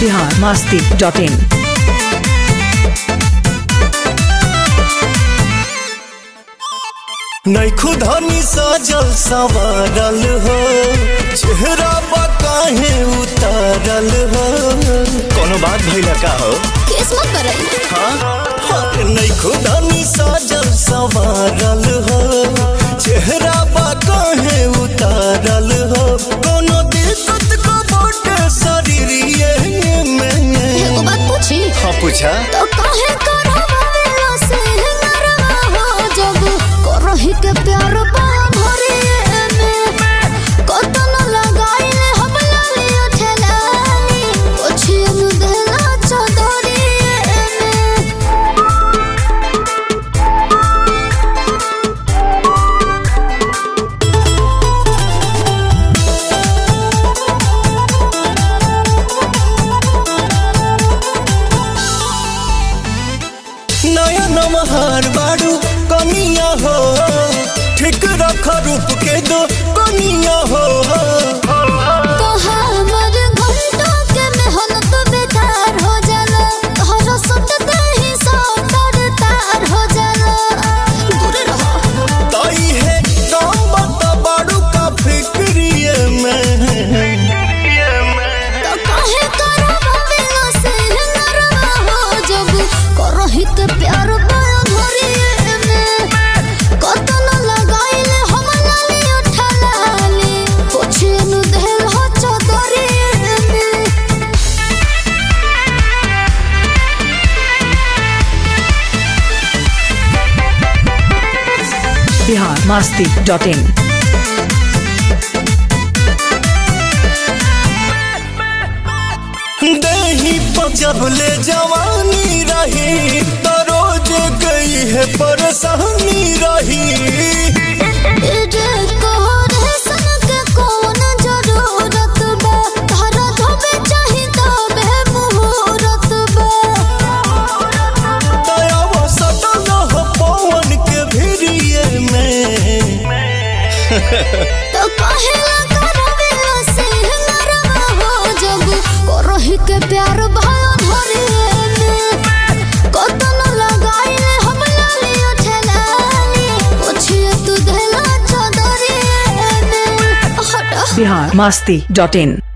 Bihar Masti dot in नैखु धनी सजल संवारल हो चेहरा काहे उतारल हो कोनो बात भइला का हो किस्मत बरई हाँ नैखु धनी सजल संवारल हो चेहरा काहे उतारल हो कोनो दिक्कत को बोट शरीरिए में एगो बात पूछी हाँ पूछा तो काहे करवावेला से नरवा हो जब करही के प्यार बा भरे में कतन लगाइले हम लाली ठेलानी ओछियन देला चदरी में नया नमहार बाड़ू कनिया हो ठीक रख रूप के दो कनिया हो कहा मर घंटा के मेहनत बेकार हो जाला घर सुनते ही सब तर तार हो जाला दूर रहो ताई है काम बता बाड़ू का फिक्रिए में तो काहे करवावेला से नरवा हो जब करही के प्यार बड़ा धरिए में कतन लगाइले हम लाली उठलाली पोछेनु देल हो चदरिए में बिहार मास्ती डॉट इन दही जब ले जवानी रही तो रोज गई है परेशानी रही इजे कोरे सन के कौन जरूरत बा तारा धोबे चाही तबे मुहूर्त बा दया वो सटल हो पवन के भिरिए में तो कहेला करवेला से नरवा हो जब करही के प्यार भयो धरिए में कतन लगाइले हम लाली उठलाली पूछिए तू देला चदरिए में हटा बिहार मास्ती डॉट इन